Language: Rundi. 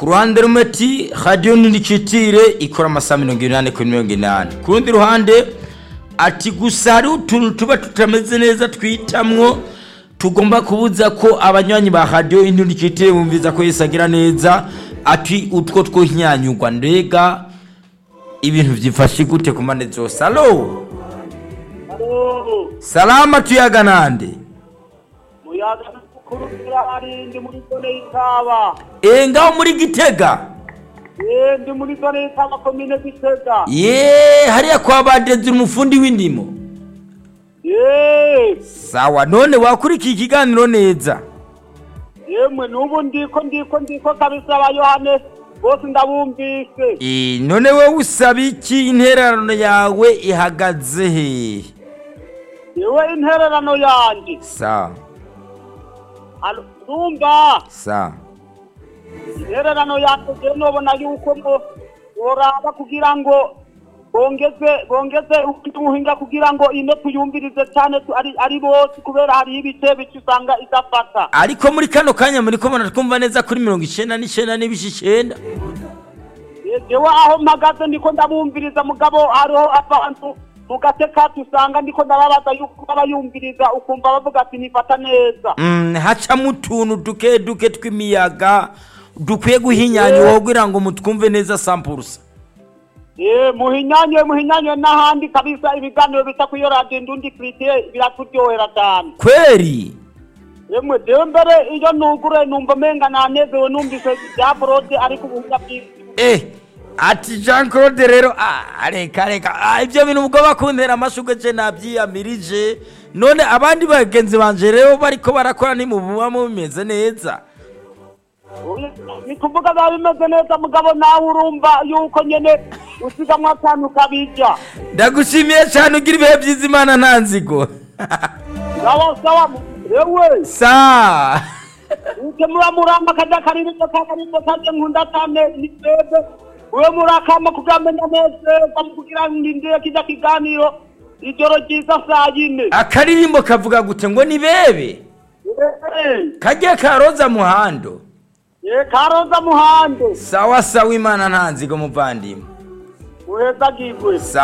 ku ruhande rumwe ati radiyo ntiricitire ikora amasaha mirongo inani kuri mirongo inani ku rundi ruhande ati gusa hari utuntu tuba tutameze neza twitamwo tugomba kubuza ko abanywanyi ba radiyo ntiricitire bumviza ko yesi agira neza ati utwo tw'inyanyugwa ndega ibintu byifashe gute ku mpande zose alo salama tuyaga nande muyaga mukuru ari ndi muri zone y'itaba Eh, ngaho muri gitega eh ndi muri zone y'itaba komine gitega ye hariya kwa badezi umufundi w'indimo eh sawa none wakurikiye ikiganiro neza yemwe n'ubu ndiko ndiko ndiko kabisa ba yohane bose ndabumvise Eh, none wowe usaba iki intererano yawe ihagaze he yewe intererano yanje sawa Alo, ndumva sawa intererano yanje je nobona yuko ngo boraba kugira ngo bongeze bongeze ubuhinga kugira ngo ine tuyumvirize cyane tu- ari ari bose kubera hariho ibice bice usanga idafata ariko muri kano kanya muri kubona twumva neza kuri mirongo icenda n'icenda n'ibice icenda jewe aho mpagaze ndiko ndabumviriza mugabo hariho abantu mu gace kacu usanga ndiko ndababaza yuko babayumviriza ukumva bavuga ati nifata neza Mm, hacamo utuntu duke duke tw'imiyaga dukwiye guhinyanyura kugira ngo mutwumve neza sampurusa Eh, muhinyanywe muhinyanywe n'ahandi kabisa ibiganiro bita kuri iyo radiyo ndundi kiritiye biraturyohera cyane kweri yemwe jewe mbere iyo nugure numva umenga nanezewe numvise bya forode ariko ubuhinga bwiza eh ati jean claude rero ah, reka reka ah, ibyo bintu ubwo bakuntera amashugwe je nabyiyamirije none abandi bagenzi banje rero bariko barakora nimububa mumeze neza ni kuvuga biba bimeze neza mugabo nawe urumva yuko nyene usigamwo akantu kabijya ndagushimiye cyane ugira ibihe byiza imana nta nzigo sawa sawa yewe sa uke muba muramba kaja karirimbo ka karirimbo kanje nkunda cyane ni twebwe uwe murakama kugamenya neza kugira ngo ndindire kijya kiganiro ijoro ryiza saa yine akaririmbo kavuga gute ngo ni bebe kajye karoza muhando ye karoza muhando sawa sawa imana nta nzigo muvandimwe uheza gigwe Sa-